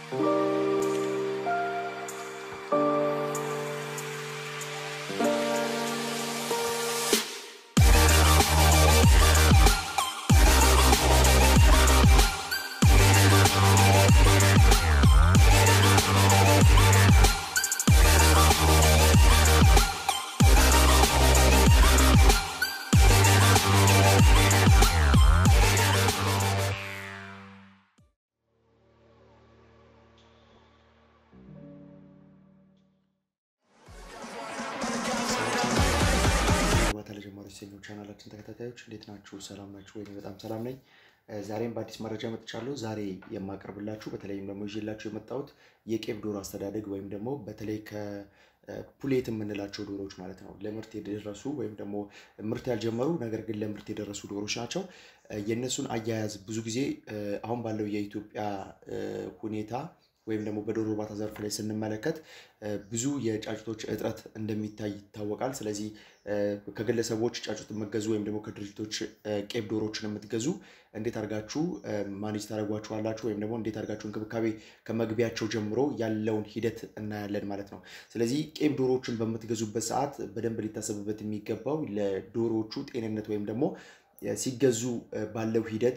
ግንባታ ለጀማሪዎች የተሰኘው ቻናላችን ተከታታዮች እንዴት ናችሁ? ሰላም ናችሁ ወይ? በጣም ሰላም ነኝ። ዛሬም በአዲስ መረጃ መጥቻለሁ። ዛሬ የማቀርብላችሁ በተለይም ደግሞ ይዤላችሁ የመጣሁት የቄብ ዶሮ አስተዳደግ ወይም ደግሞ በተለይ ከፑሌት የምንላቸው ዶሮዎች ማለት ነው ለምርት የደረሱ ወይም ደግሞ ምርት ያልጀመሩ ነገር ግን ለምርት የደረሱ ዶሮዎች ናቸው። የእነሱን አያያዝ ብዙ ጊዜ አሁን ባለው የኢትዮጵያ ሁኔታ ወይም ደግሞ በዶሮ እርባታ ዘርፍ ላይ ስንመለከት ብዙ የጫጩቶች እጥረት እንደሚታይ ይታወቃል። ስለዚህ ከግለሰቦች ጫጩት የምትገዙ ወይም ደግሞ ከድርጅቶች ቄብ ዶሮዎችን የምትገዙ እንዴት አድርጋችሁ ማኔጅ ታደርጓቸዋላችሁ ወይም ደግሞ እንዴት አድርጋችሁ እንክብካቤ ከመግቢያቸው ጀምሮ ያለውን ሂደት እናያለን ማለት ነው። ስለዚህ ቄብ ዶሮዎችን በምትገዙበት ሰዓት በደንብ ሊታሰብበት የሚገባው ለዶሮዎቹ ጤንነት ወይም ደግሞ ሲገዙ ባለው ሂደት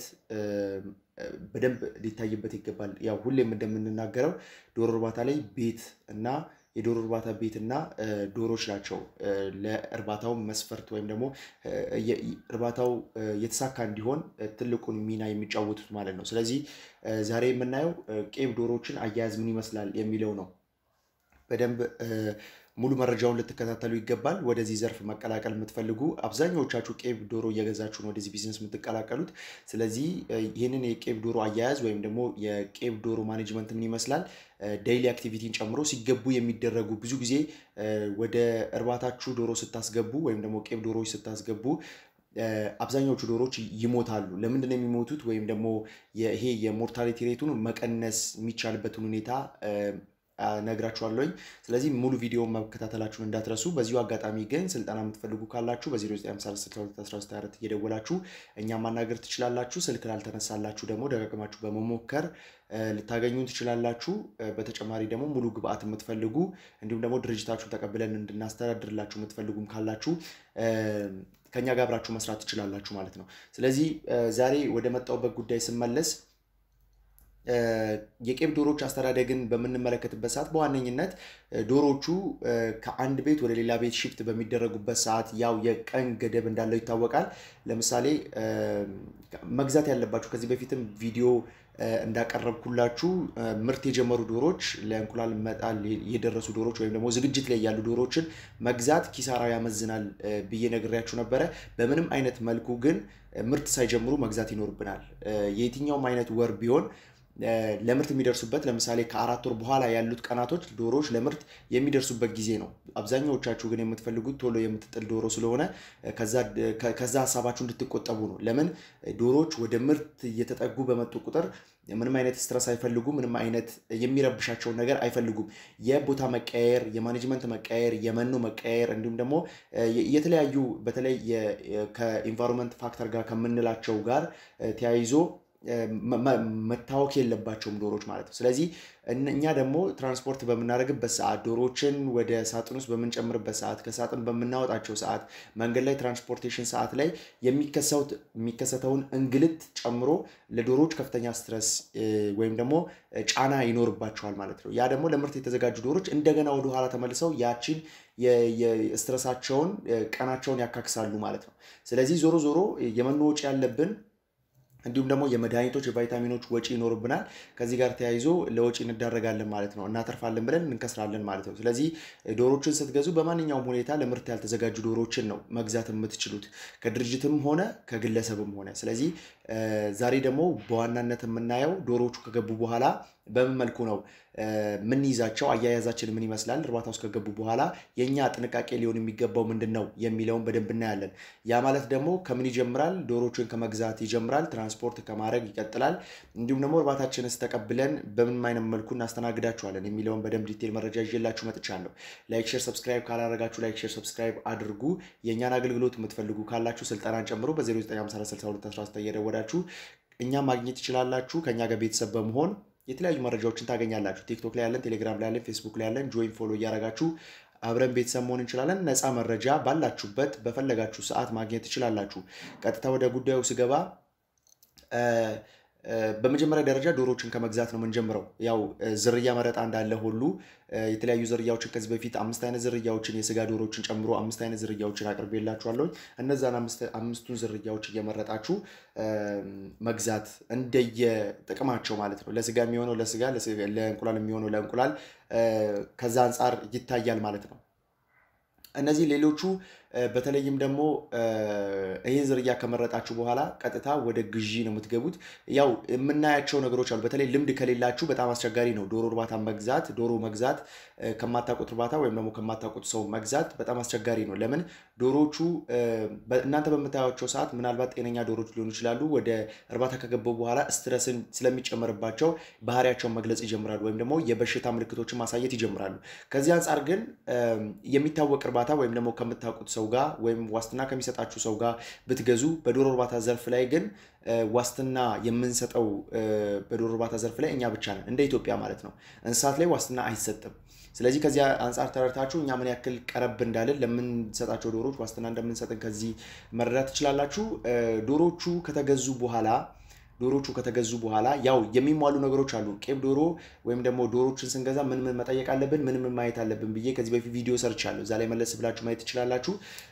በደንብ ሊታይበት ይገባል። ያው ሁሌም እንደምንናገረው ዶሮ እርባታ ላይ ቤት እና የዶሮ እርባታ ቤት እና ዶሮዎች ናቸው ለእርባታው መስፈርት ወይም ደግሞ እርባታው የተሳካ እንዲሆን ትልቁን ሚና የሚጫወቱት ማለት ነው። ስለዚህ ዛሬ የምናየው ቄብ ዶሮዎችን አያያዝ ምን ይመስላል የሚለው ነው። በደንብ ሙሉ መረጃውን ልትከታተሉ ይገባል። ወደዚህ ዘርፍ መቀላቀል የምትፈልጉ አብዛኛዎቻችሁ ቄብ ዶሮ እየገዛችሁ ነው ወደዚህ ቢዝነስ የምትቀላቀሉት። ስለዚህ ይህንን የቄብ ዶሮ አያያዝ ወይም ደግሞ የቄብ ዶሮ ማኔጅመንት ምን ይመስላል ዴይሊ አክቲቪቲን ጨምሮ ሲገቡ የሚደረጉ ብዙ ጊዜ ወደ እርባታችሁ ዶሮ ስታስገቡ ወይም ደግሞ ቄብ ዶሮዎች ስታስገቡ አብዛኛዎቹ ዶሮዎች ይሞታሉ። ለምንድን ነው የሚሞቱት? ወይም ደግሞ ይሄ የሞርታሊቲ ሬቱን መቀነስ የሚቻልበትን ሁኔታ ነግራችኋለሁኝ። ስለዚህ ሙሉ ቪዲዮውን መከታተላችሁን እንዳትረሱ። በዚሁ አጋጣሚ ግን ስልጠና የምትፈልጉ ካላችሁ በ0952 እየደወላችሁ እኛ ማናገር ትችላላችሁ። ስልክ ላልተነሳላችሁ ደግሞ ደጋግማችሁ በመሞከር ልታገኙ ትችላላችሁ። በተጨማሪ ደግሞ ሙሉ ግብአት የምትፈልጉ እንዲሁም ደግሞ ድርጅታችሁን ተቀብለን እንድናስተዳድርላችሁ የምትፈልጉም ካላችሁ ከኛ ጋር አብራችሁ መስራት ትችላላችሁ ማለት ነው። ስለዚህ ዛሬ ወደ መጣሁበት ጉዳይ ስመለስ የቄብ ዶሮዎች አስተዳደግን በምንመለከትበት ሰዓት በዋነኝነት ዶሮዎቹ ከአንድ ቤት ወደ ሌላ ቤት ሽፍት በሚደረጉበት ሰዓት ያው የቀን ገደብ እንዳለው ይታወቃል። ለምሳሌ መግዛት ያለባችሁ ከዚህ በፊትም ቪዲዮ እንዳቀረብኩላችሁ ምርት የጀመሩ ዶሮዎች ለእንቁላል መጣል የደረሱ ዶሮዎች ወይም ደግሞ ዝግጅት ላይ ያሉ ዶሮዎችን መግዛት ኪሳራ ያመዝናል ብዬ ነግሬያችሁ ነበረ። በምንም አይነት መልኩ ግን ምርት ሳይጀምሩ መግዛት ይኖርብናል። የየትኛውም አይነት ወር ቢሆን ለምርት የሚደርሱበት ለምሳሌ ከአራት ወር በኋላ ያሉት ቀናቶች ዶሮዎች ለምርት የሚደርሱበት ጊዜ ነው። አብዛኛዎቻችሁ ግን የምትፈልጉት ቶሎ የምትጥል ዶሮ ስለሆነ ከዛ ሀሳባችሁ እንድትቆጠቡ ነው። ለምን ዶሮዎች ወደ ምርት እየተጠጉ በመጡ ቁጥር ምንም አይነት ስትረስ አይፈልጉም። ምንም አይነት የሚረብሻቸውን ነገር አይፈልጉም። የቦታ መቀያየር፣ የማኔጅመንት መቀያየር፣ የመኖ መቀያየር እንዲሁም ደግሞ የተለያዩ በተለይ ከኢንቫይሮንመንት ፋክተር ጋር ከምንላቸው ጋር ተያይዞ መታወክ የለባቸውም ዶሮዎች ማለት ነው። ስለዚህ እኛ ደግሞ ትራንስፖርት በምናደርግበት ሰዓት ዶሮዎችን ወደ ሳጥን ውስጥ በምንጨምርበት ሰዓት ከሳጥን በምናወጣቸው ሰዓት መንገድ ላይ ትራንስፖርቴሽን ሰዓት ላይ የሚከሰተውን እንግልት ጨምሮ ለዶሮዎች ከፍተኛ ስትረስ ወይም ደግሞ ጫና ይኖርባቸዋል ማለት ነው። ያ ደግሞ ለምርት የተዘጋጁ ዶሮዎች እንደገና ወደኋላ ተመልሰው ያቺን የስትረሳቸውን ቀናቸውን ያካክሳሉ ማለት ነው። ስለዚህ ዞሮ ዞሮ የመኖ ወጪ ያለብን እንዲሁም ደግሞ የመድኃኒቶች የቫይታሚኖች ወጪ ይኖርብናል። ከዚህ ጋር ተያይዞ ለወጪ እንዳረጋለን ማለት ነው። እናተርፋለን ብለን እንከስራለን ማለት ነው። ስለዚህ ዶሮችን ስትገዙ በማንኛውም ሁኔታ ለምርት ያልተዘጋጁ ዶሮችን ነው መግዛት የምትችሉት ከድርጅትም ሆነ ከግለሰብም ሆነ። ስለዚህ ዛሬ ደግሞ በዋናነት የምናየው ዶሮዎቹ ከገቡ በኋላ በምን መልኩ ነው ምንይዛቸው፣ አያያዛችን ምን ይመስላል፣ እርባታ ውስጥ ከገቡ በኋላ የእኛ ጥንቃቄ ሊሆን የሚገባው ምንድን ነው የሚለውን በደንብ እናያለን። ያ ማለት ደግሞ ከምን ይጀምራል? ዶሮዎችን ከመግዛት ይጀምራል። ትራንስፖርት ከማድረግ ይቀጥላል። እንዲሁም ደግሞ እርባታችንስ ተቀብለን በምን አይነት መልኩ እናስተናግዳችኋለን የሚለውን በደንብ ዲቴል መረጃ ይዤላችሁ መጥቻለሁ። ላይክ፣ ሼር፣ ሰብስክራይብ ካላደረጋችሁ ላይክ፣ ሼር፣ ሰብስክራይብ አድርጉ። የእኛን አገልግሎት የምትፈልጉ ካላችሁ ስልጠናን ጨምሮ በ09546219 እየደወላችሁ እኛ ማግኘት ትችላላችሁ። ከእኛ ጋር ቤተሰብ በመሆን የተለያዩ መረጃዎችን ታገኛላችሁ። ቲክቶክ ላይ ያለን፣ ቴሌግራም ላይ ያለን፣ ፌስቡክ ላይ ያለን ጆይን ፎሎ እያደረጋችሁ አብረን ቤተሰብ መሆን እንችላለን። ነፃ መረጃ ባላችሁበት በፈለጋችሁ ሰዓት ማግኘት ትችላላችሁ። ቀጥታ ወደ ጉዳዩ ስገባ በመጀመሪያ ደረጃ ዶሮዎችን ከመግዛት ነው የምንጀምረው። ያው ዝርያ መረጣ እንዳለ ሁሉ የተለያዩ ዝርያዎችን ከዚህ በፊት አምስት አይነት ዝርያዎችን የስጋ ዶሮዎችን ጨምሮ አምስት አይነት ዝርያዎችን አቅርቤላችኋለሁ። እነዛን አምስቱን ዝርያዎች እየመረጣችሁ መግዛት እንደየ ጥቅማቸው ማለት ነው። ለስጋ የሚሆነው ለስጋ፣ ለእንቁላል የሚሆነው ለእንቁላል ከዛ አንጻር ይታያል ማለት ነው። እነዚህ ሌሎቹ በተለይም ደግሞ ይህን ዝርያ ከመረጣችሁ በኋላ ቀጥታ ወደ ግዢ ነው የምትገቡት። ያው የምናያቸው ነገሮች አሉ። በተለይ ልምድ ከሌላችሁ በጣም አስቸጋሪ ነው። ዶሮ እርባታ መግዛት ዶሮ መግዛት ከማታውቁት እርባታ ወይም ደግሞ ከማታውቁት ሰው መግዛት በጣም አስቸጋሪ ነው። ለምን ዶሮዎቹ እናንተ በምታያቸው ሰዓት ምናልባት ጤነኛ ዶሮዎች ሊሆኑ ይችላሉ። ወደ እርባታ ከገቡ በኋላ ስትረስን ስለሚጨመርባቸው ባህሪያቸውን መግለጽ ይጀምራሉ፣ ወይም ደግሞ የበሽታ ምልክቶችን ማሳየት ይጀምራሉ። ከዚህ አንጻር ግን የሚታወቅ እርባታ ወይም ደግሞ ከምታውቁት ሰው ጋር ወይም ዋስትና ከሚሰጣችሁ ሰው ጋር ብትገዙ በዶሮ እርባታ ዘርፍ ላይ ግን ዋስትና የምንሰጠው በዶሮ እርባታ ዘርፍ ላይ እኛ ብቻ ነን፣ እንደ ኢትዮጵያ ማለት ነው። እንስሳት ላይ ዋስትና አይሰጥም። ስለዚህ ከዚህ አንጻር ተረድታችሁ እኛ ምን ያክል ቀረብ እንዳለን ለምንሰጣቸው ዶሮዎች ዋስትና እንደምንሰጥን ከዚህ መረዳት ትችላላችሁ። ዶሮቹ ከተገዙ በኋላ ዶሮቹ ከተገዙ በኋላ ያው የሚሟሉ ነገሮች አሉ። ቄብ ዶሮ ወይም ደግሞ ዶሮችን ስንገዛ ምን ምን መጠየቅ አለብን፣ ምን ምን ማየት አለብን ብዬ ከዚህ በፊት ቪዲዮ ሰርቻለሁ። እዛ ላይ መለስ ብላችሁ ማየት ትችላላችሁ።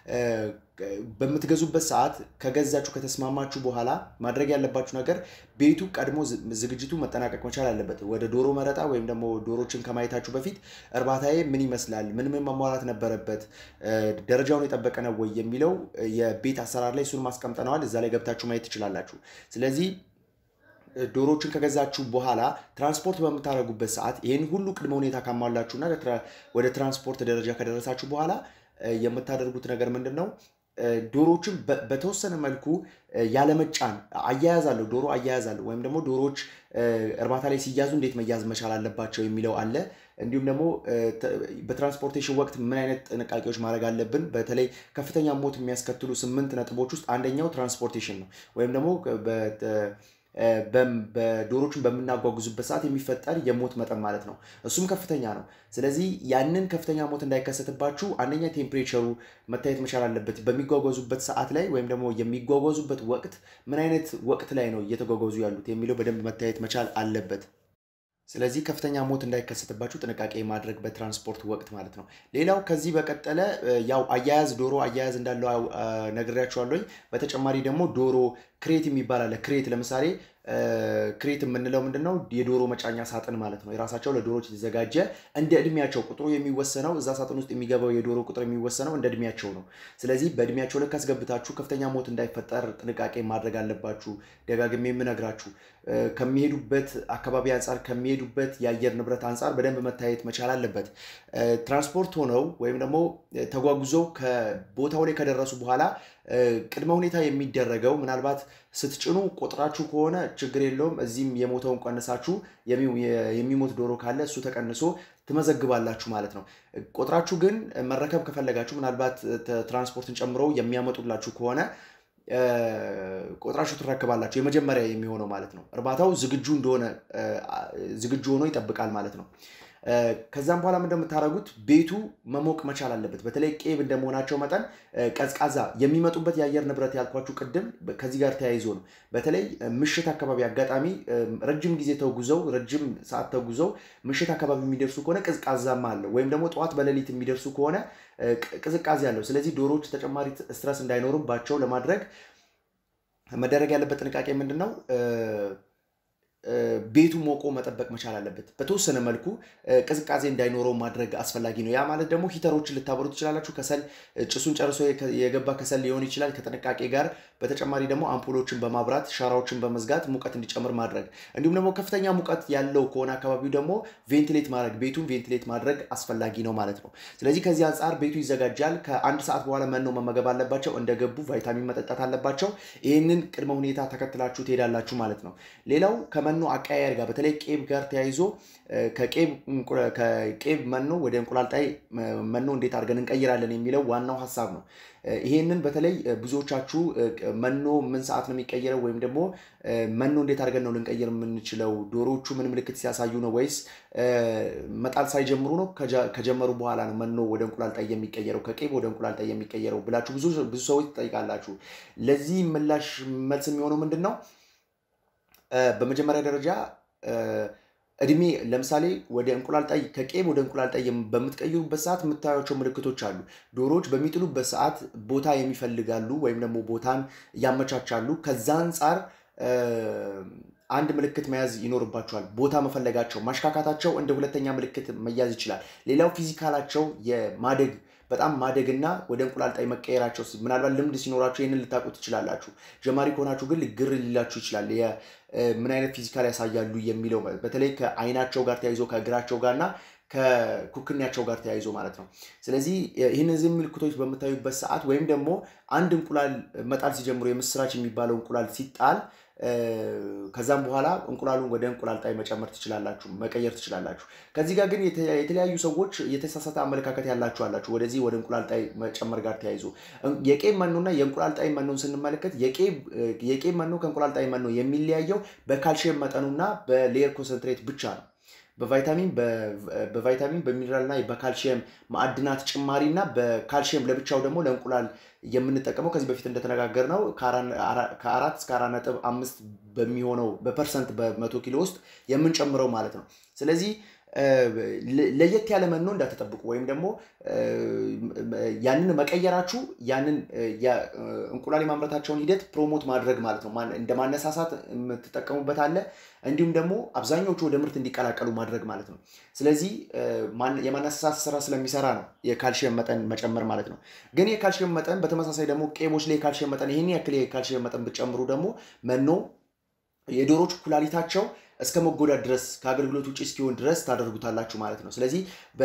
በምትገዙበት ሰዓት ከገዛችሁ ከተስማማችሁ በኋላ ማድረግ ያለባችሁ ነገር ቤቱ ቀድሞ ዝግጅቱ መጠናቀቅ መቻል አለበት። ወደ ዶሮ መረጣ ወይም ደግሞ ዶሮችን ከማየታችሁ በፊት እርባታዬ ምን ይመስላል፣ ምን ምን መሟላት ነበረበት፣ ደረጃውን የጠበቀ ነው ወይ የሚለው የቤት አሰራር ላይ እሱን ማስቀምጠነዋል። እዛ ላይ ገብታችሁ ማየት ትችላላችሁ። ስለዚህ ዶሮዎችን ከገዛችሁ በኋላ ትራንስፖርት በምታደርጉበት ሰዓት ይህን ሁሉ ቅድመ ሁኔታ ካሟላችሁና ወደ ትራንስፖርት ደረጃ ከደረሳችሁ በኋላ የምታደርጉት ነገር ምንድን ነው? ዶሮዎችን በተወሰነ መልኩ ያለመጫን አያያዝ አለው። ዶሮ አያያዝ አለው። ወይም ደግሞ ዶሮዎች እርባታ ላይ ሲያዙ እንዴት መያዝ መቻል አለባቸው የሚለው አለ። እንዲሁም ደግሞ በትራንስፖርቴሽን ወቅት ምን አይነት ጥንቃቄዎች ማድረግ አለብን። በተለይ ከፍተኛ ሞት የሚያስከትሉ ስምንት ነጥቦች ውስጥ አንደኛው ትራንስፖርቴሽን ነው። ወይም ደግሞ በዶሮችን በምናጓጉዙበት ሰዓት የሚፈጠር የሞት መጠን ማለት ነው። እሱም ከፍተኛ ነው። ስለዚህ ያንን ከፍተኛ ሞት እንዳይከሰትባችሁ አንደኛ ቴምፕሬቸሩ መታየት መቻል አለበት። በሚጓጓዙበት ሰዓት ላይ ወይም ደግሞ የሚጓጓዙበት ወቅት ምን አይነት ወቅት ላይ ነው እየተጓጓዙ ያሉት የሚለው በደንብ መታየት መቻል አለበት። ስለዚህ ከፍተኛ ሞት እንዳይከሰትባችሁ ጥንቃቄ ማድረግ በትራንስፖርት ወቅት ማለት ነው። ሌላው ከዚህ በቀጠለ ያው አያያዝ ዶሮ አያያዝ እንዳለው ነግሬያችኋለሁኝ። በተጨማሪ ደግሞ ዶሮ ክሬት የሚባል አለ። ክሬት ለምሳሌ ክሬት የምንለው ምንድን ነው? የዶሮ መጫኛ ሳጥን ማለት ነው። የራሳቸው ለዶሮዎች የተዘጋጀ እንደ እድሜያቸው ቁጥሩ የሚወሰነው እዛ ሳጥን ውስጥ የሚገባው የዶሮ ቁጥር የሚወሰነው እንደ እድሜያቸው ነው። ስለዚህ በእድሜያቸው ልክ አስገብታችሁ ከፍተኛ ሞት እንዳይፈጠር ጥንቃቄ ማድረግ አለባችሁ። ደጋግሜ የምነግራችሁ ከሚሄዱበት አካባቢ አንጻር ከሚሄዱበት የአየር ንብረት አንጻር በደንብ መታየት መቻል አለበት። ትራንስፖርት ሆነው ወይም ደግሞ ተጓጉዘው ከቦታው ላይ ከደረሱ በኋላ ቅድመ ሁኔታ የሚደረገው ምናልባት ስትጭኑ ቆጥራችሁ ከሆነ ችግር የለውም። እዚህም የሞተውን ቀንሳችሁ የሚሞት ዶሮ ካለ እሱ ተቀንሶ ትመዘግባላችሁ ማለት ነው። ቆጥራችሁ ግን መረከብ ከፈለጋችሁ ምናልባት ትራንስፖርትን ጨምሮ የሚያመጡላችሁ ከሆነ ቆጥራችሁ ትረክባላችሁ። የመጀመሪያ የሚሆነው ማለት ነው። እርባታው ዝግጁ እንደሆነ ዝግጁ ሆኖ ይጠብቃል ማለት ነው። ከዛም በኋላ እንደምታደርጉት ቤቱ መሞቅ መቻል አለበት። በተለይ ቄብ እንደመሆናቸው መጠን ቀዝቃዛ የሚመጡበት የአየር ንብረት ያልኳችሁ ቅድም ከዚህ ጋር ተያይዞ ነው። በተለይ ምሽት አካባቢ አጋጣሚ ረጅም ጊዜ ተጉዘው ረጅም ሰዓት ተጉዘው ምሽት አካባቢ የሚደርሱ ከሆነ ቅዝቃዛማ አለው። ወይም ደግሞ ጠዋት በሌሊት የሚደርሱ ከሆነ ቅዝቃዜ አለው። ስለዚህ ዶሮዎች ተጨማሪ ስትረስ እንዳይኖርባቸው ለማድረግ መደረግ ያለበት ጥንቃቄ ምንድን ነው? ቤቱ ሞቆ መጠበቅ መቻል አለበት። በተወሰነ መልኩ ቅዝቃዜ እንዳይኖረው ማድረግ አስፈላጊ ነው። ያ ማለት ደግሞ ሂተሮችን ልታበሩ ትችላላችሁ። ከሰል ጭሱን ጨርሶ የገባ ከሰል ሊሆን ይችላል። ከጥንቃቄ ጋር በተጨማሪ ደግሞ አምፖሎችን በማብራት ሻራዎችን በመዝጋት ሙቀት እንዲጨምር ማድረግ እንዲሁም ደግሞ ከፍተኛ ሙቀት ያለው ከሆነ አካባቢው ደግሞ ቬንቲሌት ማድረግ ቤቱን ቬንቲሌት ማድረግ አስፈላጊ ነው ማለት ነው። ስለዚህ ከዚህ አንጻር ቤቱ ይዘጋጃል። ከአንድ ሰዓት በኋላ መኖ መመገብ አለባቸው። እንደገቡ ቫይታሚን መጠጣት አለባቸው። ይህንን ቅድመ ሁኔታ ተከትላችሁ ትሄዳላችሁ ማለት ነው። ሌላው ከመኖ ከመኖ አቀያየር ጋር በተለይ ቄብ ጋር ተያይዞ ከቄብ መኖ ወደ እንቁላል ጣይ መኖ እንዴት አድርገን እንቀይራለን የሚለው ዋናው ሀሳብ ነው። ይሄንን በተለይ ብዙዎቻችሁ መኖ ምን ሰዓት ነው የሚቀየረው ወይም ደግሞ መኖ እንዴት አድርገን ነው ልንቀይር የምንችለው? ዶሮዎቹ ምን ምልክት ሲያሳዩ ነው ወይስ መጣል ሳይጀምሩ ነው? ከጀመሩ በኋላ ነው መኖ ወደ እንቁላል ጣይ የሚቀየረው ከቄብ ወደ እንቁላል ጣይ የሚቀየረው ብላችሁ ብዙ ሰዎች ትጠይቃላችሁ። ለዚህ ምላሽ መልስ የሚሆነው ምንድን ነው? በመጀመሪያ ደረጃ እድሜ ለምሳሌ ወደ እንቁላል ጣይ ከቄብ ወደ እንቁላል ጣይ በምትቀይሩበት ሰዓት የምታዩቸው ምልክቶች አሉ። ዶሮዎች በሚጥሉበት ሰዓት ቦታ የሚፈልጋሉ ወይም ደግሞ ቦታን ያመቻቻሉ። ከዛ አንጻር አንድ ምልክት መያዝ ይኖርባቸዋል። ቦታ መፈለጋቸው፣ ማሽካካታቸው እንደ ሁለተኛ ምልክት መያዝ ይችላል። ሌላው ፊዚካላቸው የማደግ በጣም ማደግና ወደ እንቁላል ጣይ መቀየራቸው ምናልባት ልምድ ሲኖራችሁ ይህንን ልታውቁ ትችላላችሁ። ጀማሪ ከሆናችሁ ግን ግር ሊላችሁ ይችላል። ምን አይነት ፊዚካል ያሳያሉ የሚለው በተለይ ከአይናቸው ጋር ተያይዞ ከእግራቸው ጋር እና ከኩክናቸው ጋር ተያይዞ ማለት ነው። ስለዚህ ይህነዚህ ምልክቶች በምታዩበት ሰዓት ወይም ደግሞ አንድ እንቁላል መጣል ሲጀምሩ የምስራች የሚባለው እንቁላል ሲጣል ከዛም በኋላ እንቁላሉን ወደ እንቁላል ጣይ መጨመር ትችላላችሁ፣ መቀየር ትችላላችሁ። ከዚህ ጋር ግን የተለያዩ ሰዎች የተሳሳተ አመለካከት ያላችሁ አላችሁ። ወደዚህ ወደ እንቁላል ጣይ መጨመር ጋር ተያይዞ የቄብ መኖና የእንቁላል ጣይ መኖን ስንመለከት የቄብ መኖ ከእንቁላል ጣይ መኖ የሚለያየው በካልሽየም መጠኑና በሌየር ኮንሰንትሬት ብቻ ነው። በቫይታሚን በቫይታሚን በሚኒራል እና በካልሽየም ማዕድናት ጭማሪ እና በካልሽየም ለብቻው ደግሞ ለእንቁላል የምንጠቀመው ከዚህ በፊት እንደተነጋገር ነው ከአራት እስከ አራት ነጥብ አምስት በሚሆነው በፐርሰንት በመቶ ኪሎ ውስጥ የምንጨምረው ማለት ነው። ስለዚህ ለየት ያለ መኖ እንዳትጠብቁ ወይም ደግሞ ያንን መቀየራችሁ ያንን እንቁላል የማምረታቸውን ሂደት ፕሮሞት ማድረግ ማለት ነው። እንደ ማነሳሳት የምትጠቀሙበት አለ። እንዲሁም ደግሞ አብዛኞቹ ወደ ምርት እንዲቀላቀሉ ማድረግ ማለት ነው። ስለዚህ የማነሳሳት ስራ ስለሚሰራ ነው የካልሽየም መጠን መጨመር ማለት ነው። ግን የካልሽየም መጠን በተመሳሳይ ደግሞ ቄቦች ላይ የካልሽየም መጠን ይህን ያክል የካልሽየም መጠን ብትጨምሩ ደግሞ መኖ የዶሮች ኩላሊታቸው እስከ መጎዳት ድረስ ከአገልግሎት ውጭ እስኪሆን ድረስ ታደርጉታላችሁ ማለት ነው። ስለዚህ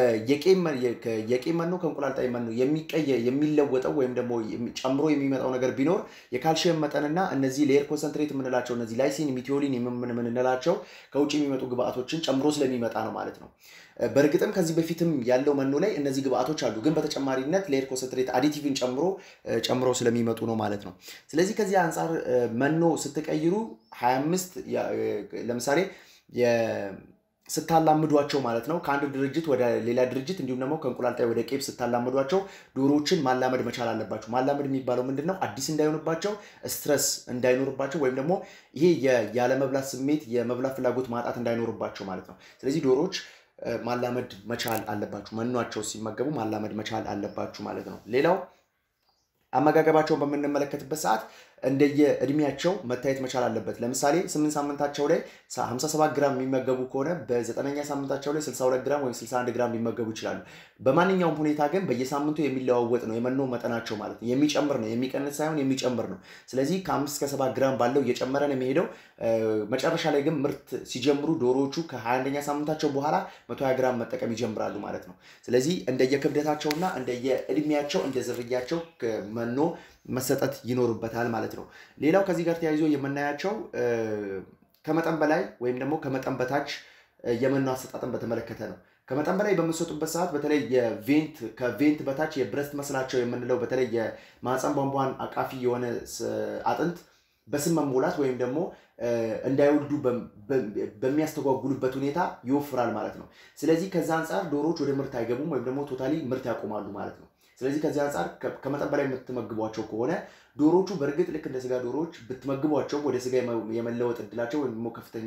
የቄብ መኖ ከእንቁላል ጣይ መኖ የሚለወጠው ወይም ደግሞ ጨምሮ የሚመጣው ነገር ቢኖር የካልሽየም መጠንና እነዚህ ሌየር ኮንሰንትሬት የምንላቸው እነዚህ ላይሲን፣ ሚቲዮሊን የምንላቸው ከውጭ የሚመጡ ግብአቶችን ጨምሮ ስለሚመጣ ነው ማለት ነው። በእርግጥም ከዚህ በፊትም ያለው መኖ ላይ እነዚህ ግብአቶች አሉ፣ ግን በተጨማሪነት ሌየር ኮንሰንትሬት አዲቲቭን ጨምሮ ጨምሮ ስለሚመጡ ነው ማለት ነው። ስለዚህ ከዚህ አንጻር መኖ ስትቀይሩ 25 ለምሳሌ ስታላምዷቸው ማለት ነው ከአንድ ድርጅት ወደ ሌላ ድርጅት እንዲሁም ደግሞ ከእንቁላል ጣይ ወደ ቄብ ስታላምዷቸው ዶሮዎችን ማላመድ መቻል አለባቸው። ማላመድ የሚባለው ምንድን ነው? አዲስ እንዳይሆንባቸው፣ ስትረስ እንዳይኖርባቸው ወይም ደግሞ ይሄ ያለመብላት ስሜት የመብላት ፍላጎት ማጣት እንዳይኖርባቸው ማለት ነው። ስለዚህ ዶሮዎች ማላመድ መቻል አለባችሁ። መኗቸው ሲመገቡ ማላመድ መቻል አለባችሁ ማለት ነው። ሌላው አመጋገባቸውን በምንመለከትበት ሰዓት እንደየ እድሜያቸው መታየት መቻል አለበት። ለምሳሌ ስምንት ሳምንታቸው ላይ 57 ግራም የሚመገቡ ከሆነ በዘጠነኛ ሳምንታቸው ላይ 62 ግራም ወይም 61 ግራም ሊመገቡ ይችላሉ። በማንኛውም ሁኔታ ግን በየሳምንቱ የሚለዋወጥ ነው የመኖ መጠናቸው ማለት ነው። የሚጨምር ነው፣ የሚቀንስ ሳይሆን የሚጨምር ነው። ስለዚህ ከአምስት እስከ ሰባት ግራም ባለው እየጨመረ ነው የሚሄደው። መጨረሻ ላይ ግን ምርት ሲጀምሩ ዶሮዎቹ ከ21ኛ ሳምንታቸው በኋላ 120 ግራም መጠቀም ይጀምራሉ ማለት ነው። ስለዚህ እንደየክብደታቸውና እንደየእድሜያቸው እንደ ዝርያቸው መኖ መሰጠት ይኖርበታል ማለት ነው። ሌላው ከዚህ ጋር ተያይዞ የምናያቸው ከመጠን በላይ ወይም ደግሞ ከመጠን በታች የመኖ አሰጣጥን በተመለከተ ነው። ከመጠን በላይ በምትሰጡበት ሰዓት በተለይ የቬንት ከቬንት በታች የብረስት መስላቸው የምንለው በተለይ የማህፀን ቧንቧን አቃፊ የሆነ አጥንት በስም መሞላት ወይም ደግሞ እንዳይወልዱ በሚያስተጓጉሉበት ሁኔታ ይወፍራል ማለት ነው። ስለዚህ ከዛ አንጻር ዶሮዎች ወደ ምርት አይገቡም ወይም ደግሞ ቶታሊ ምርት ያቆማሉ ማለት ነው። ስለዚህ ከዚህ አንጻር ከመጠን በላይ የምትመግቧቸው ከሆነ ዶሮዎቹ በእርግጥ ልክ እንደ ስጋ ዶሮዎች ብትመግቧቸው ወደ ስጋ የመለወጥ እድላቸው ወይም ደግሞ ከፍተኛ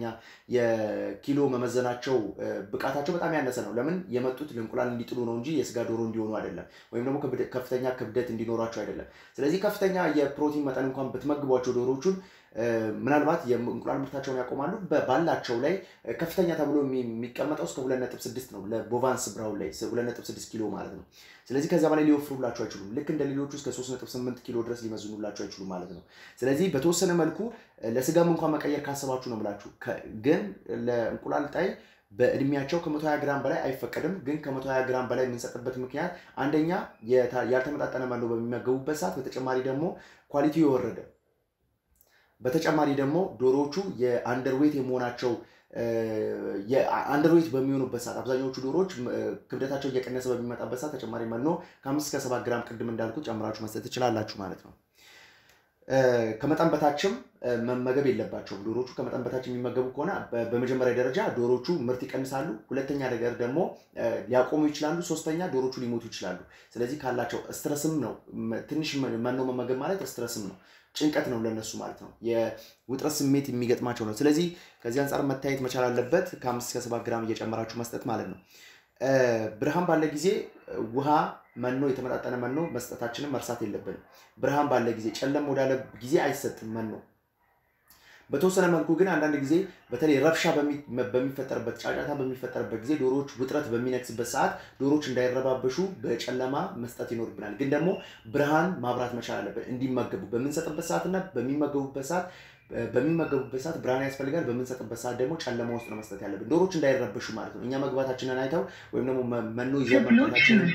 የኪሎ መመዘናቸው ብቃታቸው በጣም ያነሰ ነው። ለምን የመጡት ለእንቁላል እንዲጥሉ ነው እንጂ የስጋ ዶሮ እንዲሆኑ አይደለም፣ ወይም ደግሞ ከፍተኛ ክብደት እንዲኖራቸው አይደለም። ስለዚህ ከፍተኛ የፕሮቲን መጠን እንኳን ብትመግቧቸው ዶሮዎቹን ምናልባት የእንቁላል ምርታቸውን ያቆማሉ። ባላቸው ላይ ከፍተኛ ተብሎ የሚቀመጠው እስከ 2.6 ነው። ለቦቫንስ ብራውን ላይ 2.6 ኪሎ ማለት ነው። ስለዚህ ከዛ በላይ ሊወፍሩላቸው አይችሉም። ልክ እንደ ሌሎቹ እስከ 3.8 ኪሎ ድረስ ሊመዝኑላቸው አይችሉም ማለት ነው። ስለዚህ በተወሰነ መልኩ ለስጋም እንኳን መቀየር ካሰባችሁ ነው ብላችሁ ግን ለእንቁላል ጣይ በእድሜያቸው ከ120 ግራም በላይ አይፈቀድም። ግን ከ120 ግራም በላይ የምንሰጥበት ምክንያት አንደኛ ያልተመጣጠነ መኖ በሚመገቡበት ሰዓት፣ በተጨማሪ ደግሞ ኳሊቲው የወረደ በተጨማሪ ደግሞ ዶሮዎቹ የአንደርዌት የመሆናቸው አንደርዌት በሚሆኑበት ሰዓት አብዛኛዎቹ ዶሮዎች ክብደታቸው እየቀነሰ በሚመጣበት ሰዓት ተጨማሪ መኖ ከአምስት እስከ ሰባት ግራም ቅድም እንዳልኩት ጨምራችሁ መስጠት ትችላላችሁ ማለት ነው። ከመጠን በታችም መመገብ የለባቸውም። ዶሮቹ ከመጠን በታች የሚመገቡ ከሆነ በመጀመሪያ ደረጃ ዶሮቹ ምርት ይቀንሳሉ። ሁለተኛ ነገር ደግሞ ሊያቆሙ ይችላሉ። ሶስተኛ ዶሮቹ ሊሞቱ ይችላሉ። ስለዚህ ካላቸው ስትረስም ነው ትንሽ መኖ መመገብ ማለት ስትረስም ነው፣ ጭንቀት ነው ለነሱ ማለት ነው። የውጥረት ስሜት የሚገጥማቸው ነው። ስለዚህ ከዚህ አንጻር መታየት መቻል አለበት። ከአምስት እስከ ሰባት ግራም እየጨመራችሁ መስጠት ማለት ነው። ብርሃን ባለ ጊዜ ውሃ፣ መኖ፣ የተመጣጠነ መኖ መስጠታችንን መርሳት የለብንም። ብርሃን ባለ ጊዜ፣ ጨለም ወዳለ ጊዜ አይሰጥም መኖ። በተወሰነ መልኩ ግን አንዳንድ ጊዜ በተለይ ረብሻ በሚፈጠርበት ጫጫታ በሚፈጠርበት ጊዜ ዶሮዎች ውጥረት በሚነግስበት ሰዓት ዶሮዎች እንዳይረባበሹ በጨለማ መስጠት ይኖርብናል። ግን ደግሞ ብርሃን ማብራት መቻል አለብን እንዲመገቡ በምንሰጥበት ሰዓትና በሚመገቡበት ሰዓት በሚመገቡበት ሰዓት ብርሃን ያስፈልጋል። በምንሰጥበት ሰዓት ደግሞ ጨለማ ውስጥ ነው መስጠት ያለብን፣ ዶሮች እንዳይረበሹ ማለት ነው። እኛ መግባታችንን አይተው ወይም ደግሞ መኖ ይዘን መምጣታችንን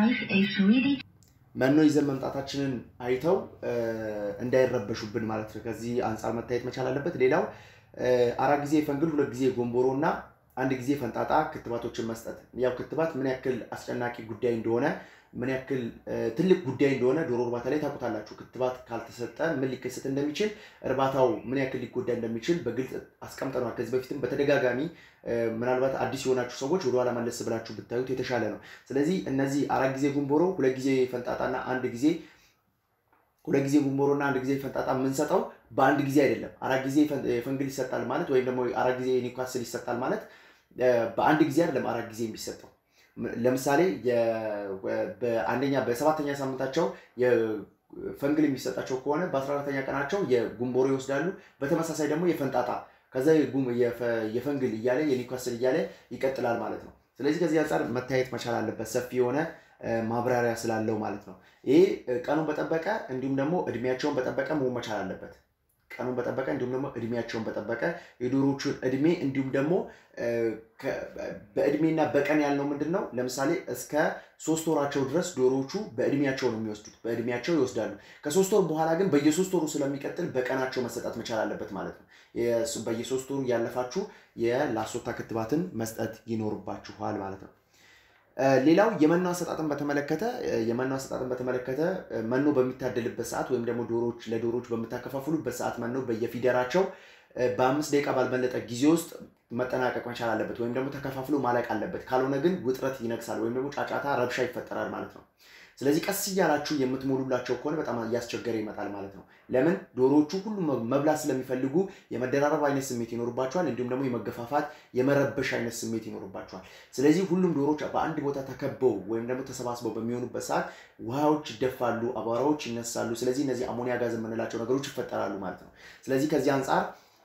መኖ ይዘን መምጣታችንን አይተው እንዳይረበሹብን ማለት ነው። ከዚህ አንጻር መታየት መቻል አለበት። ሌላው አራት ጊዜ ፈንግል፣ ሁለት ጊዜ ጎንቦሮ እና አንድ ጊዜ ፈንጣጣ ክትባቶችን መስጠት። ያው ክትባት ምን ያክል አስጨናቂ ጉዳይ እንደሆነ ምን ያክል ትልቅ ጉዳይ እንደሆነ ዶሮ እርባታ ላይ ታውቁታላችሁ። ክትባት ካልተሰጠ ምን ሊከሰት እንደሚችል እርባታው ምን ያክል ሊጎዳ እንደሚችል በግልጽ አስቀምጠነዋል። ከዚህ በፊትም በተደጋጋሚ ምናልባት አዲስ የሆናችሁ ሰዎች ወደኋላ መለስ ብላችሁ ብታዩት የተሻለ ነው። ስለዚህ እነዚህ አራት ጊዜ ጉንቦሮ፣ ሁለት ጊዜ ፈንጣጣና አንድ ጊዜ ሁለት ጊዜ ጉንቦሮና አንድ ጊዜ ፈንጣጣ የምንሰጠው በአንድ ጊዜ አይደለም። አራት ጊዜ ፈንግል ይሰጣል ማለት ወይም ደግሞ አራት ጊዜ ኒውካስል ይሰጣል ማለት በአንድ ጊዜ አይደለም አራት ጊዜ የሚሰጠው ለምሳሌ በአንደኛ በሰባተኛ ሳምንታቸው ፈንግል የሚሰጣቸው ከሆነ በአስራ አራተኛ ቀናቸው የጉንቦሮ ይወስዳሉ። በተመሳሳይ ደግሞ የፈንጣጣ ከዛ የፈንግል እያለ የኒውካስል እያለ ይቀጥላል ማለት ነው። ስለዚህ ከዚህ አንጻር መታየት መቻል አለበት፣ ሰፊ የሆነ ማብራሪያ ስላለው ማለት ነው። ይሄ ቀኑን በጠበቀ እንዲሁም ደግሞ እድሜያቸውን በጠበቀ መሆን መቻል አለበት። ቀኑን በጠበቀ እንዲሁም ደግሞ እድሜያቸውን በጠበቀ የዶሮቹን እድሜ እንዲሁም ደግሞ በእድሜና በቀን ያልነው ምንድን ነው? ለምሳሌ እስከ ሶስት ወራቸው ድረስ ዶሮዎቹ በእድሜያቸው ነው የሚወስዱት፣ በእድሜያቸው ይወስዳሉ። ከሶስት ወር በኋላ ግን በየሶስት ወሩ ስለሚቀጥል በቀናቸው መሰጣት መቻል አለበት ማለት ነው። በየሶስት ወሩ ያለፋችሁ የላሶታ ክትባትን መስጠት ይኖርባችኋል ማለት ነው። ሌላው የመኖ አሰጣጥን በተመለከተ የመኖ አሰጣጥን በተመለከተ መኖ በሚታደልበት ሰዓት ወይም ደግሞ ዶሮዎች ለዶሮዎች በምታከፋፍሉበት ሰዓት መኖ በየፊደራቸው በአምስት ደቂቃ ባልበለጠ ጊዜ ውስጥ መጠናቀቅ መቻል አለበት፣ ወይም ደግሞ ተከፋፍሎ ማለቅ አለበት። ካልሆነ ግን ውጥረት ይነግሳል ወይም ደግሞ ጫጫታ፣ ረብሻ ይፈጠራል ማለት ነው። ስለዚህ ቀስ እያላችሁ የምትሞሉላቸው ከሆነ በጣም እያስቸገረ ይመጣል ማለት ነው። ለምን ዶሮዎቹ ሁሉም መብላት ስለሚፈልጉ የመደራረብ አይነት ስሜት ይኖርባቸዋል። እንዲሁም ደግሞ የመገፋፋት የመረበሽ አይነት ስሜት ይኖርባቸዋል። ስለዚህ ሁሉም ዶሮዎች በአንድ ቦታ ተከበው ወይም ደግሞ ተሰባስበው በሚሆኑበት ሰዓት ውሃዎች ይደፋሉ፣ አቧራዎች ይነሳሉ። ስለዚህ እነዚህ አሞኒያ ጋዝ የምንላቸው ነገሮች ይፈጠራሉ ማለት ነው። ስለዚህ ከዚህ አንጻር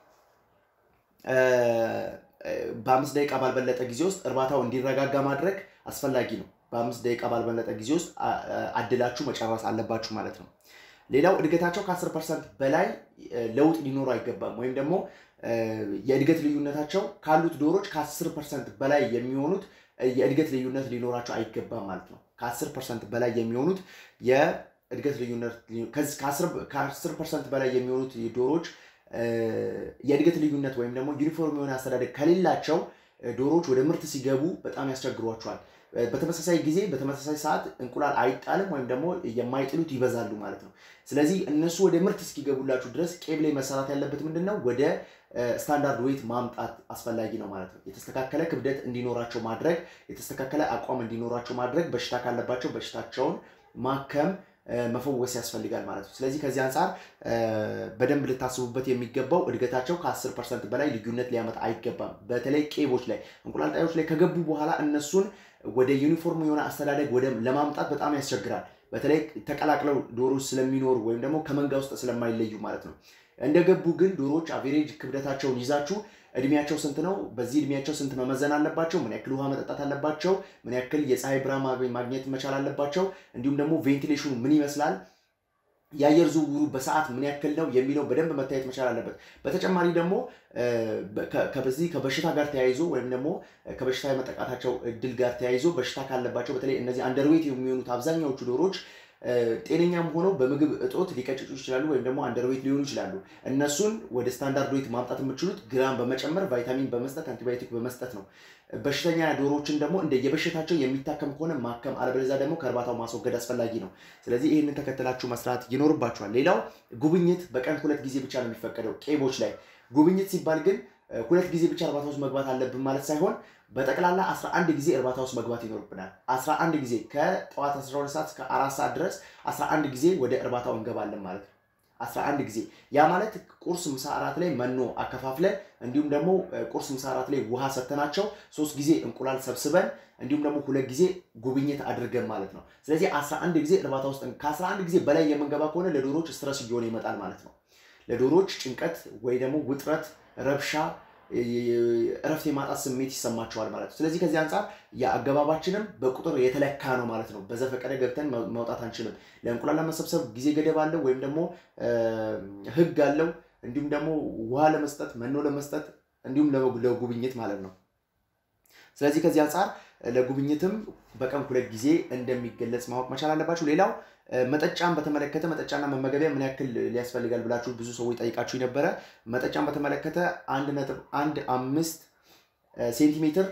በአምስት ደቂቃ ባልበለጠ ጊዜ ውስጥ እርባታው እንዲረጋጋ ማድረግ አስፈላጊ ነው። በአምስት ደቂቃ ባልበለጠ ጊዜ ውስጥ አድላችሁ መጨረስ አለባችሁ ማለት ነው። ሌላው እድገታቸው ከ10 ፐርሰንት በላይ ለውጥ ሊኖሩ አይገባም። ወይም ደግሞ የእድገት ልዩነታቸው ካሉት ዶሮች ከ10 ፐርሰንት በላይ የሚሆኑት የእድገት ልዩነት ሊኖራቸው አይገባም ማለት ነው። ከ10 ፐርሰንት በላይ የሚሆኑት የእድገት ልዩነት ከ10 ፐርሰንት በላይ የሚሆኑት ዶሮች የእድገት ልዩነት ወይም ደግሞ ዩኒፎርም የሆነ አስተዳደግ ከሌላቸው ዶሮዎች ወደ ምርት ሲገቡ በጣም ያስቸግሯቸዋል። በተመሳሳይ ጊዜ በተመሳሳይ ሰዓት እንቁላል አይጣልም ወይም ደግሞ የማይጥሉት ይበዛሉ ማለት ነው። ስለዚህ እነሱ ወደ ምርት እስኪገቡላችሁ ድረስ ቄብ ላይ መሰራት ያለበት ምንድን ነው? ወደ ስታንዳርድ ዌይት ማምጣት አስፈላጊ ነው ማለት ነው። የተስተካከለ ክብደት እንዲኖራቸው ማድረግ፣ የተስተካከለ አቋም እንዲኖራቸው ማድረግ፣ በሽታ ካለባቸው በሽታቸውን ማከም መፈወስ ያስፈልጋል ማለት ነው። ስለዚህ ከዚህ አንጻር በደንብ ልታስቡበት የሚገባው እድገታቸው ከ10 ፐርሰንት በላይ ልዩነት ሊያመጣ አይገባም። በተለይ ቄቦች ላይ እንቁላል ጣዮች ላይ ከገቡ በኋላ እነሱን ወደ ዩኒፎርም የሆነ አስተዳደግ ወደ ለማምጣት በጣም ያስቸግራል። በተለይ ተቀላቅለው ዶሮች ስለሚኖሩ ወይም ደግሞ ከመንጋ ውስጥ ስለማይለዩ ማለት ነው። እንደገቡ ግን ዶሮዎች አቬሬጅ ክብደታቸውን ይዛችሁ እድሜያቸው ስንት ነው? በዚህ እድሜያቸው ስንት መመዘን አለባቸው? ምን ያክል ውሃ መጠጣት አለባቸው? ምን ያክል የፀሐይ ብርሃን ማግኘት መቻል አለባቸው? እንዲሁም ደግሞ ቬንቲሌሽኑ ምን ይመስላል? የአየር ዝውውሩ በሰዓት ምን ያክል ነው የሚለው በደንብ መታየት መቻል አለበት። በተጨማሪ ደግሞ ከዚህ ከበሽታ ጋር ተያይዞ ወይም ደግሞ ከበሽታ የመጠቃታቸው እድል ጋር ተያይዞ በሽታ ካለባቸው በተለይ እነዚህ አንደርዌት የሚሆኑት አብዛኛዎቹ ዶሮች ጤነኛም ሆነው በምግብ እጦት ሊቀጭጩ ይችላሉ፣ ወይም ደግሞ አንደርዌት ሊሆኑ ይችላሉ። እነሱን ወደ ስታንዳርድ ዌት ማምጣት የምችሉት ግራም በመጨመር ቫይታሚን በመስጠት አንቲባዮቲክ በመስጠት ነው። በሽተኛ ዶሮዎችን ደግሞ እንደ የበሽታቸው የሚታከም ከሆነ ማከም፣ አለበለዚያ ደግሞ ከእርባታው ማስወገድ አስፈላጊ ነው። ስለዚህ ይህንን ተከትላችሁ መስራት ይኖርባችኋል። ሌላው ጉብኝት በቀን ሁለት ጊዜ ብቻ ነው የሚፈቀደው ቄቦች ላይ። ጉብኝት ሲባል ግን ሁለት ጊዜ ብቻ እርባታ ውስጥ መግባት አለብን ማለት ሳይሆን በጠቅላላ 11 ጊዜ እርባታ ውስጥ መግባት ይኖርብናል። 11 ጊዜ ከጠዋት 12 ሰዓት እስከ 4 ሰዓት ድረስ 11 ጊዜ ወደ እርባታው እንገባለን ማለት ነው። 11 ጊዜ ያ ማለት ቁርስ፣ ምሳ፣ እራት ላይ መኖ አከፋፍለን እንዲሁም ደግሞ ቁርስ፣ ምሳ፣ እራት ላይ ውሃ ሰተናቸው ሶስት ጊዜ እንቁላል ሰብስበን እንዲሁም ደግሞ ሁለት ጊዜ ጉብኝት አድርገን ማለት ነው። ስለዚህ 11 ጊዜ እርባታ ውስጥ ከ11 ጊዜ በላይ የምንገባ ከሆነ ለዶሮዎች ስትረስ እየሆነ ይመጣል ማለት ነው። ለዶሮዎች ጭንቀት ወይ ደግሞ ውጥረት፣ ረብሻ እረፍት የማጣት ስሜት ይሰማቸዋል ማለት ነው። ስለዚህ ከዚህ አንጻር የአገባባችንም በቁጥር የተለካ ነው ማለት ነው። በዘፈቀደ ገብተን መውጣት አንችልም። ለእንቁላል ለመሰብሰብ ጊዜ ገደብ አለው ወይም ደግሞ ሕግ አለው። እንዲሁም ደግሞ ውሃ ለመስጠት መኖ ለመስጠት እንዲሁም ለጉብኝት ማለት ነው። ስለዚህ ከዚህ አንጻር ለጉብኝትም በቀን ሁለት ጊዜ እንደሚገለጽ ማወቅ መቻል አለባችሁ። ሌላው መጠጫን በተመለከተ መጠጫና መመገቢያ ምን ያክል ሊያስፈልጋል ብላችሁ ብዙ ሰዎች ጠይቃችሁ ነበረ። መጠጫን በተመለከተ አንድ ነጥብ አንድ አምስት ሴንቲሜትር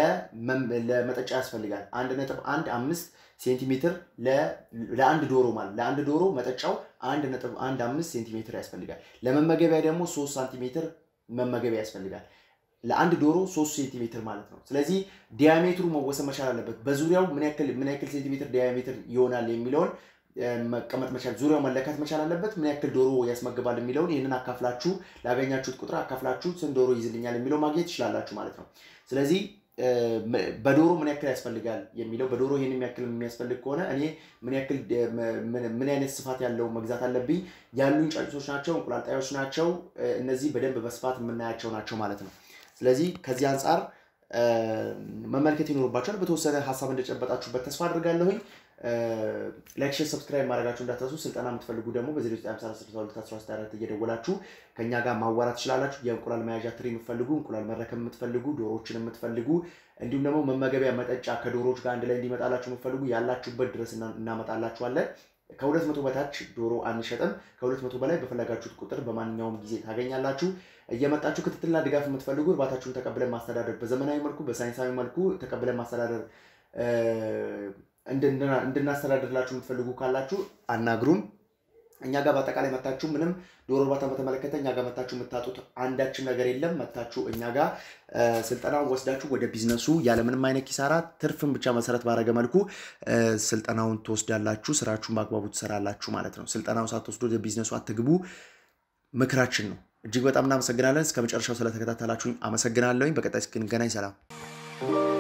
ለመጠጫ ያስፈልጋል። አንድ ነጥብ አንድ አምስት ሴንቲሜትር ለአንድ ዶሮ ማለት ለአንድ ዶሮ መጠጫው አንድ ነጥብ አንድ አምስት ሴንቲሜትር ያስፈልጋል። ለመመገቢያ ደግሞ ሶስት ሳንቲሜትር መመገቢያ ያስፈልጋል። ለአንድ ዶሮ ሶስት ሴንቲሜትር ማለት ነው። ስለዚህ ዲያሜትሩ መወሰን መቻል አለበት። በዙሪያው ምን ያክል ምን ያክል ሴንቲሜትር ዲያሜትር ይሆናል የሚለውን መቀመጥ መቻል ዙሪያው መለካት መቻል አለበት። ምን ያክል ዶሮ ያስመግባል የሚለውን ይህንን አካፍላችሁ ላገኛችሁት ቁጥር አካፍላችሁ ስንት ዶሮ ይዝልኛል የሚለው ማግኘት ትችላላችሁ ማለት ነው። ስለዚህ በዶሮ ምን ያክል ያስፈልጋል የሚለው በዶሮ ይህን ያክል የሚያስፈልግ ከሆነ እኔ ምን ያክል ምን አይነት ስፋት ያለው መግዛት አለብኝ፣ ያሉኝ ጫጩቶች ናቸው፣ እንቁላል ጣዮች ናቸው። እነዚህ በደንብ በስፋት የምናያቸው ናቸው ማለት ነው። ስለዚህ ከዚህ አንጻር መመልከት ይኖርባቸዋል። በተወሰነ ሀሳብ እንደጨበጣችሁበት ተስፋ አድርጋለሁኝ። ላይክ፣ ሼር፣ ሰብስክራይብ ማድረጋችሁ እንዳትረሱ። ስልጠና የምትፈልጉ ደግሞ በ0954 እየደወላችሁ ከእኛ ጋር ማዋራት ትችላላችሁ። የእንቁላል መያዣ ትሪ የምትፈልጉ፣ እንቁላል መረከብ የምትፈልጉ፣ ዶሮዎችን የምትፈልጉ እንዲሁም ደግሞ መመገቢያ መጠጫ ከዶሮዎች ጋር አንድ ላይ እንዲመጣላችሁ የምትፈልጉ ያላችሁበት ድረስ እናመጣላችኋለን። ከሁለት መቶ በታች ዶሮ አንሸጥም። ከሁለት መቶ በላይ በፈለጋችሁት ቁጥር በማንኛውም ጊዜ ታገኛላችሁ። እየመጣችሁ ክትትልና ድጋፍ የምትፈልጉ እርባታችሁን ተቀብለን ማስተዳደር በዘመናዊ መልኩ በሳይንሳዊ መልኩ ተቀብለን ማስተዳደር እንድናስተዳድርላችሁ የምትፈልጉ ካላችሁ አናግሩን። እኛ ጋር በአጠቃላይ መታችሁ ምንም ዶሮ እርባታ በተመለከተ እኛ ጋር መታችሁ የምታጡት አንዳችም ነገር የለም። መታችሁ እኛ ጋር ስልጠናውን ወስዳችሁ ወደ ቢዝነሱ ያለምንም አይነት ኪሳራ ትርፍን ብቻ መሰረት ባረገ መልኩ ስልጠናውን ትወስዳላችሁ። ስራችሁን በአግባቡ ትሰራላችሁ ማለት ነው። ስልጠናውን ሳትወስዱ ወደ ቢዝነሱ አትግቡ ምክራችን ነው። እጅግ በጣም እናመሰግናለን። እስከ መጨረሻው ስለተከታተላችሁኝ አመሰግናለሁኝ። በቀጣይ እስክንገናኝ ሰላም